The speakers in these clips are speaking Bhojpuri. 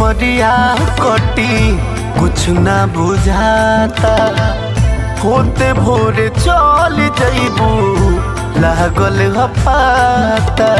उमरिया कटी कुछ ना बुझाता होते भोरे चल जइबू लागल ह पाता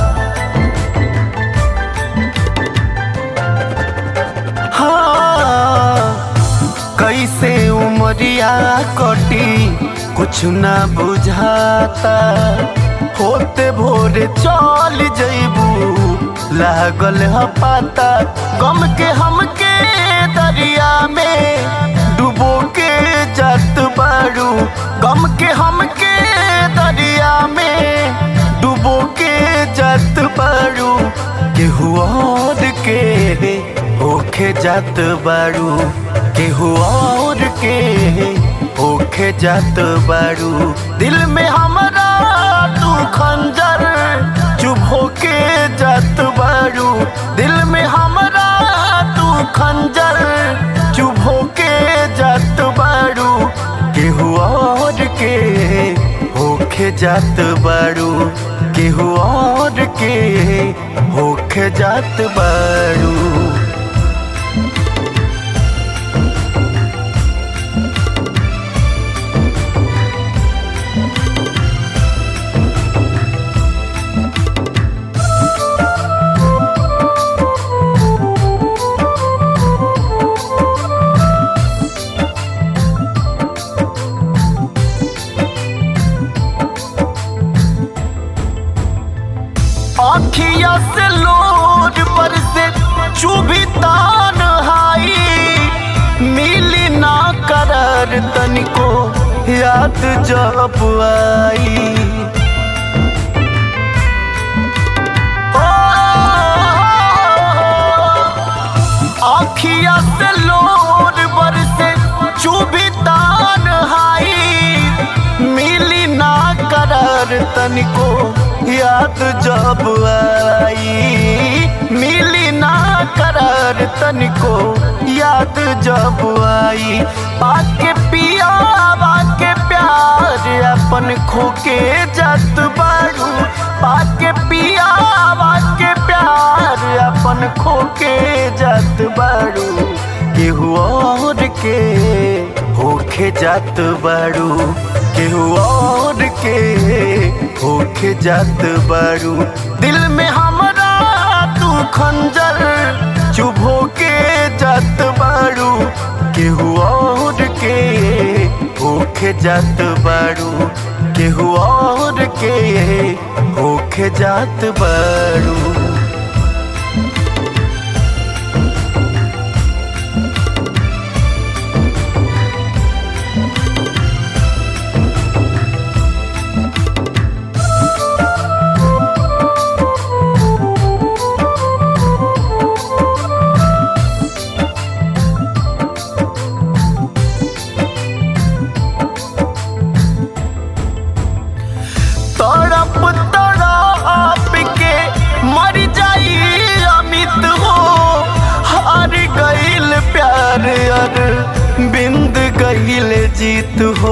हाँ कैसे उमरिया कटी कुछ ना बुझाता होते भोरे चल जइबू लागल ह पाता गम के हमके दरिया में डुबो के जात बारू गम के हमके दरिया में डुबो के जात बारू केहू और के होखे जात बारू केहू और के होखे जात बारू दिल में हमरा तू खंजर चुभ होके जात बारू दिल में हमरा तू खंजर चुभ होके जात बारू केहू और के होखे जात बारू केहू और के होखे जात बारू अखिया से लोड पर से चुभी तान हाई मिली ना करर तनिको याद जब आई ओ, अखिया से लोड पर से चुभी तान हाई मिली ना करर तनिको याद जब आई मिली ना करार तनिको याद जब आई पाके पिया के प्यार अपन खोके जात बारू पाके पिया के प्यार अपन खोके जात बारू केहू और के होखे जात बारू केहू और के होके जात बारू दिल में हमरा तू खंजर चुभ होके जात बारू केहू और के होके जात बारू केहू और के होके जात बारू तड़प तड़प के मर जाई अमित हो हार गईल प्यार अर बिंद गईल जीत हो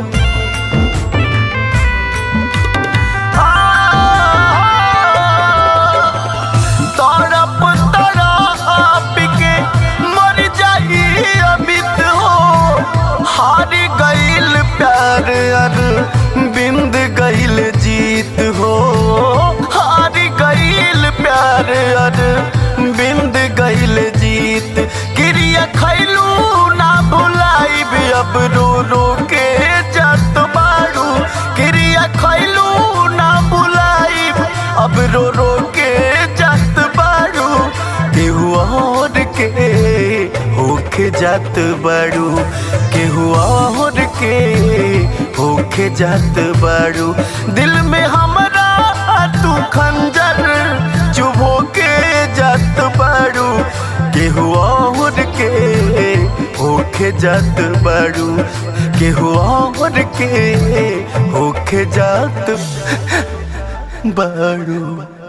तड़प तड़प के मर जाई अमित हो हार गईल प्यार अर बिंद गईल जीत हो हार गईल प्यार अर बिंद गईल जीत क्रिया खैलू ना भुलाइब अब रो रो के जात बारू क्रिया खैलू ना भुलाइब अब रो रो के जात बारू केहू और के होके जात बारू केहू और के होके जात बारू दिल में हमरा तू खंजर चुभो के जात बारू केहू और के होके जात बारू केहू और के होके जात बारू